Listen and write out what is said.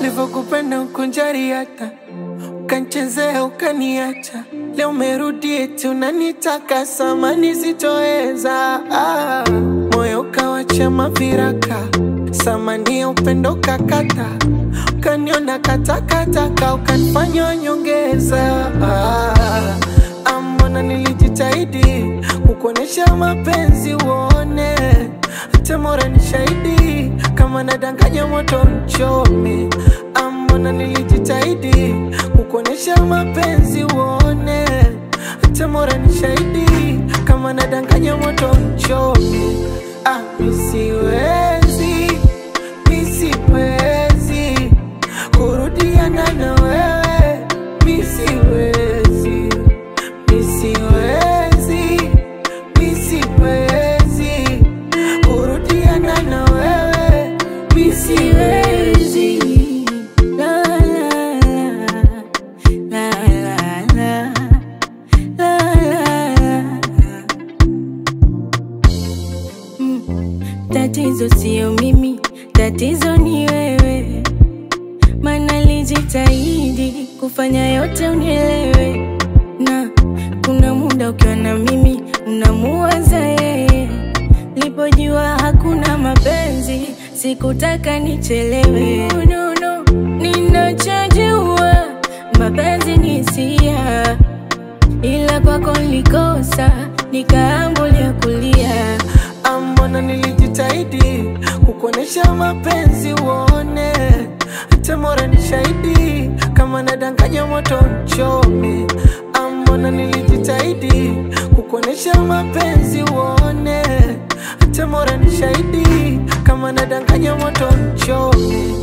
Nilivyokupenda ukunjari hata ukanchezea ukaniacha, leo umerudi eti unanitaka samani sitoweza. Ah, moyo ukawacha maviraka, samani ya upendo kakata, ukaniona katakataka, ukanifanya nyongeza. Ah, ah, mbona nilijitahidi kukuonesha mapenzi uone, hata mora ni shahidi kama nadanganya moto mchome. Ah, mbona nilijitahidi kukuonesha mapenzi uone, hata mora ni shahidi kama nadanganya moto mchome. Ah, mi siwezi, mi siwezi kurudiana na wewe, mi siwezi, mi siwezi, mi siwezi kurudiana na wewe, mi siwezi. La, la, la, la, la, la, la, la. Mm. Tatizo sio mimi, tatizo ni wewe, maana lijitahidi kufanya yote unielewe, na kuna muda ukiwa na mimi unamuwaza yeye. Lipojua hakuna mapenzi, sikutaka nichelewe. No, no, no. Ninachojua mapenzi ni hisia, ila kwako nilikosa, nikaambulia kulia. Ah, mbona nilijitahidi kukuonesha mapenzi uone, hata mora ni shahidi kama nadanganya moto mchome. Ah, mbona nilijitahidi kukuonesha mapenzi uone, hata mora ni shahidi kama nadanganya moto mchome.